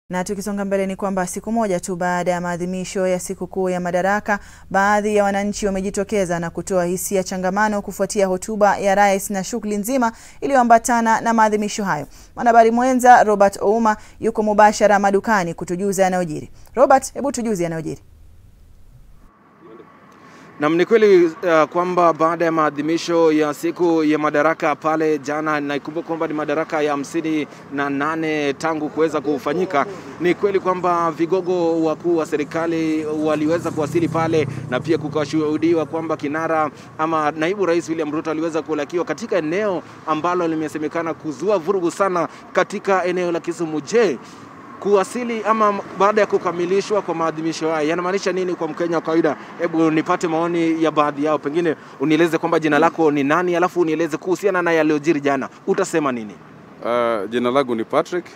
Na tukisonga mbele ni kwamba siku moja tu baada ya maadhimisho ya sikukuu ya Madaraka, baadhi ya wananchi wamejitokeza na kutoa hisia changamano kufuatia hotuba ya rais na shughuli nzima iliyoambatana na maadhimisho hayo. Mwanahabari mwenza Robert Ouma yuko mubashara madukani kutujuza yanayojiri. Robert, hebu tujuze yanayojiri. Nam, ni kweli uh, kwamba baada ya maadhimisho ya siku ya Madaraka pale jana, naikumbuka kwamba ni madaraka ya hamsini na nane tangu kuweza kufanyika. Ni kweli kwamba vigogo wakuu wa serikali waliweza kuwasili pale, na pia kukashuhudiwa kwamba kinara ama naibu rais William Ruto aliweza kulakiwa katika eneo ambalo limesemekana kuzua vurugu sana katika eneo la Kisumu. Je, kuwasili ama baada ya kukamilishwa kwa maadhimisho haya yanamaanisha nini kwa Mkenya wa kawaida? Hebu nipate maoni ya baadhi yao, pengine unieleze kwamba jina lako ni nani, alafu unieleze kuhusiana na yaliyojiri jana, utasema nini? Uh, jina langu ni Patrick.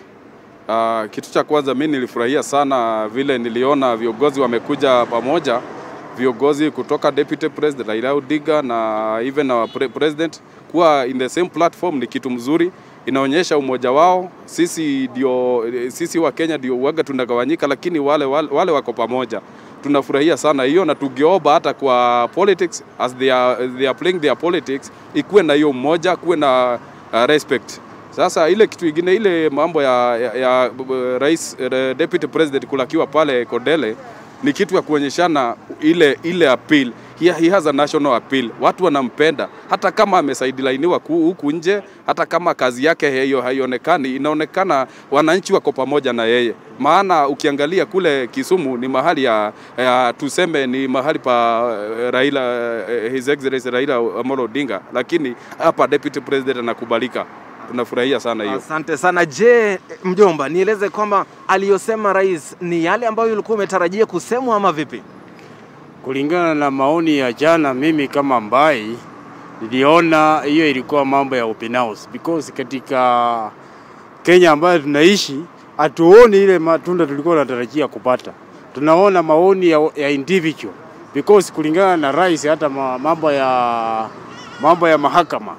Uh, kitu cha kwanza mi nilifurahia sana vile niliona viongozi wamekuja pamoja, viongozi kutoka Deputy President Raila Odinga na even our pre president kuwa in the same platform ni kitu mzuri, inaonyesha umoja wao. Sisi ndio sisi wa Kenya ndio uaga tunagawanyika, lakini wale, wale, wale wako pamoja tunafurahia sana hiyo, na tugeomba hata kwa politics as they are, they are playing their politics, ikuwe na hiyo mmoja, kuwe na uh, respect. Sasa ile kitu ingine ile mambo ya, ya, ya rais uh, deputy president kulakiwa pale Kodele ni kitu ya kuonyeshana ile ile appeal he, he has a national appeal. Watu wanampenda hata kama amesaidilainiwa huku nje, hata kama kazi yake hiyo haionekani, inaonekana wananchi wako pamoja na yeye. Maana ukiangalia kule Kisumu ni mahali ya, ya tuseme ni mahali pa Raila, His Excellency Raila Amolo Odinga, lakini hapa deputy president anakubalika tunafurahia sana hiyo. Asante sana. Je, mjomba, nieleze kwamba aliyosema rais ni yale ambayo ulikuwa umetarajia kusemwa ama vipi? Kulingana na maoni ya jana, mimi kama Mbai niliona hiyo ilikuwa mambo ya ubinafsi, because katika Kenya ambayo tunaishi hatuoni ile matunda tulikuwa tunatarajia kupata. Tunaona maoni ya, ya individual because kulingana na rais, hata mambo ya mambo ya mahakama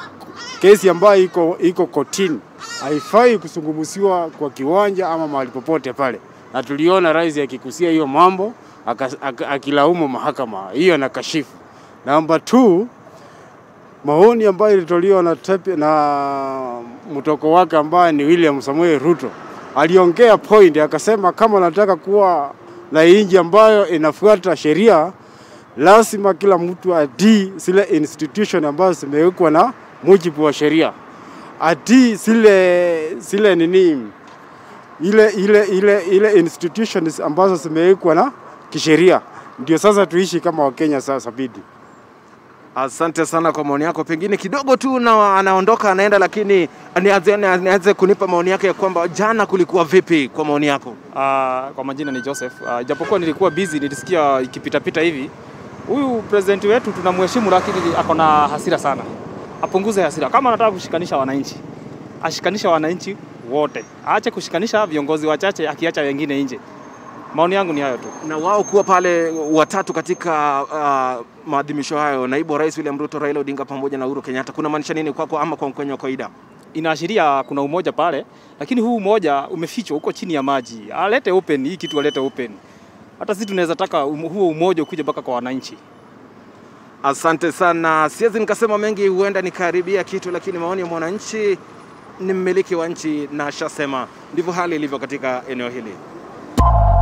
kesi ambayo iko iko kotini haifai kusungumuziwa kwa kiwanja ama mahali popote pale, na tuliona rais akikusia hiyo mambo akilaumu mahakama hiyo na kashifu. Namba 2 maoni ambayo ilitolewa na, tepe, na mtoko wake ambaye ni William Samuel Ruto aliongea point, akasema kama nataka kuwa na inji ambayo inafuata sheria, lazima kila mtu adii zile institution ambazo zimewekwa na mujibu wa sheria, ati zile zile nini ile ile ile ile institutions ambazo zimewekwa na kisheria, ndio sasa tuishi kama Wakenya sasa bidi. Asante sana kwa maoni yako. Pengine kidogo tu na anaondoka anaenda, lakini nianze kunipa maoni yake ya kwamba jana kulikuwa vipi kwa maoni yako? Uh, kwa majina ni Joseph. Uh, japokuwa nilikuwa busy, nilisikia ikipitapita hivi. Huyu president wetu tunamheshimu, lakini ako na hasira sana. Apunguze hasira. Kama anataka kushikanisha wananchi, ashikanisha wananchi wote, aache kushikanisha viongozi wachache, akiacha wengine nje. Maoni yangu ni hayo tu. Na wao kuwa pale watatu katika uh, maadhimisho hayo, naibu wa rais William Ruto, Raila Odinga pamoja na Uhuru Kenyatta, kuna maanisha nini kwako ama kwa Mkenya wa kawaida? Inaashiria kuna umoja pale, lakini huu umoja umefichwa huko chini ya maji. Alete open hii kitu, alete open. Hata sisi tunaweza taka um, huo umoja ukuje mpaka kwa wananchi. Asante sana. Siwezi nikasema mengi, huenda nikaribia kitu, lakini maoni ya mwananchi ni mmiliki wa nchi na ashasema ndivyo hali ilivyo katika eneo hili.